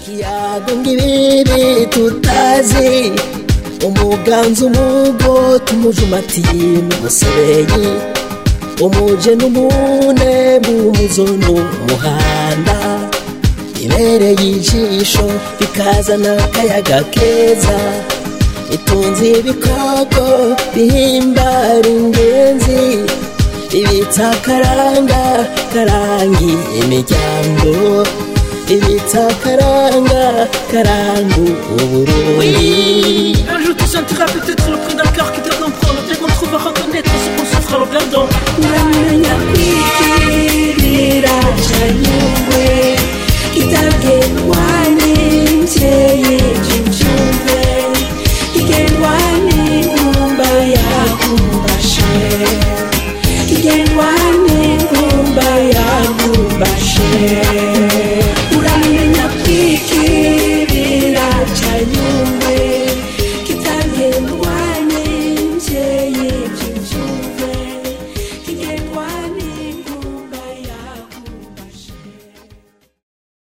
ikiyago ngibiri tutazi umuganza umugo tumujumatiye n'umusebeyi umuje n'umune bumuzo n'umuhanda ibereye ijisho bikazana akayaga keza itunze ibikoko bihimbara ingenzi ibitsa karanga karangi imiryango ibitsa karanga karangu uburundi Un jour tout sentira peut-être le prix d'un cœur qui te comprend Bien qu'on trouve à reconnaître ce qu'on souffre en regardant uramenya kwigirira janyungwe itagenwa